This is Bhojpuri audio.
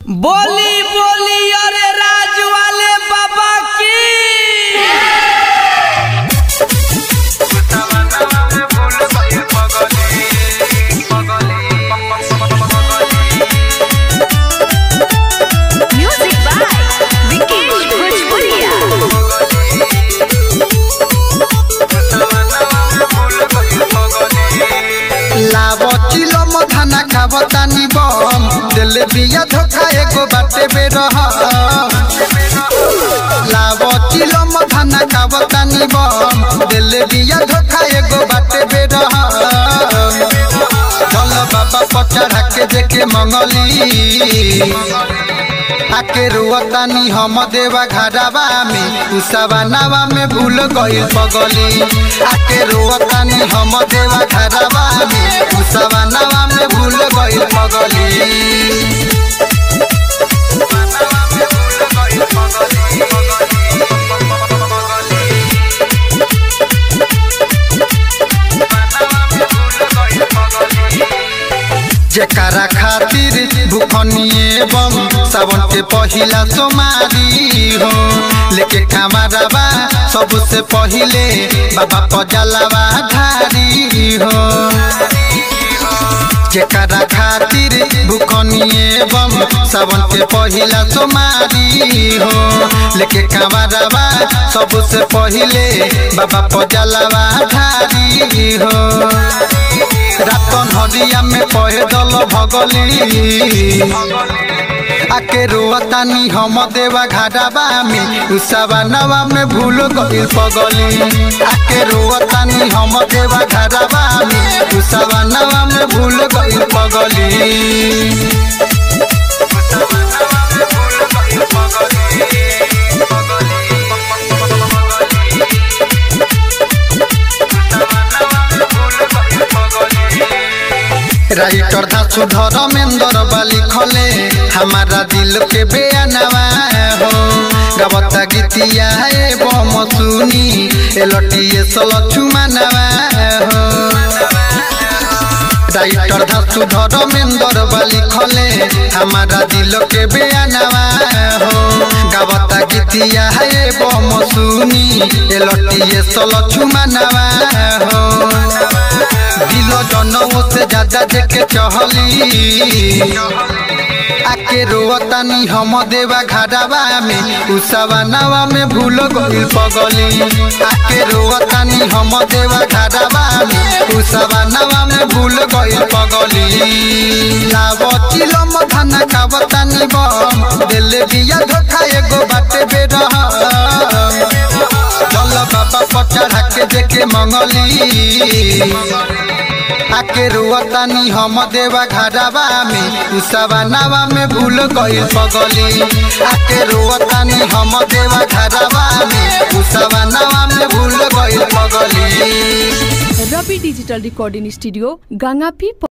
बोली बोली अरे राज वाले बाबा की Music by Vikesh Bhojpuria. लाव चिलो मधाना खाव तानी बम दिल बिया धोखा एगो बाटे बेरह लाव चिलो मधाना खाव तानी बम दिल बिया धोखा एगो बाटे बेरह चल बाबा पचढ़ा के देखे मंगली आके रुअतानी हम देवा घरवा में उसावा नावा में भूल गइल पगली आके रुअतानी हम देवा घरवा में उसावा नावा में भूल गइल पगली जेकरा खातिर भूखनिए बम सावन के पहिला सोमारी हो लेके कामराबा सबसे पहिले बाबा पजलावा धारी हो जेकरा खातिर भूखनिए बम सावन के पहिला सोमारी हो लेके कामराबा सबसे पहिले बाबा पजलावा धारी हो रातन हरिया में पैदल भगली आके रुअतानी हम देवा घाटाबा में उसावा नवा में भूल गइल पगली आके रुअतानी हम देवा घाटाबा में उसावा नवा में भूल गइल पगली राइटर धासु धर्मेंद्र बाली खले हमारा दिल के बेअनवा हो गवता गीतिया एवं सुनी एलटिए सलछु मानवा हो राइटर धासु धर्मेंद्र बाली खले हमारा दिल के बेअनवा हो गवता गीतिया एवं सुनी एलटिए सलछु मानवा हो दिल जनऊ से ज्यादा देखे चहली आके रोवतानी हम देवा घाटावा में उसावा नावा में भूल गइल पगली आके रोवतानी हम देवा घाटावा में उसावा नावा में भूल गइल पगली लाव चिलम धाना खावतानी बम दिल बिया धोखा एगो बाटे बेरह चल बाबा पचढ़ा के देखे मंगली आके रुअतानी हम देवा घाटावा में उसावा नावा में भूल गइल पगली आके रुअतानी हम देवा घाटावा में उसावा नावा में भूल गइल पगली रवि डिजिटल रिकॉर्डिंग स्टूडियो गंगापी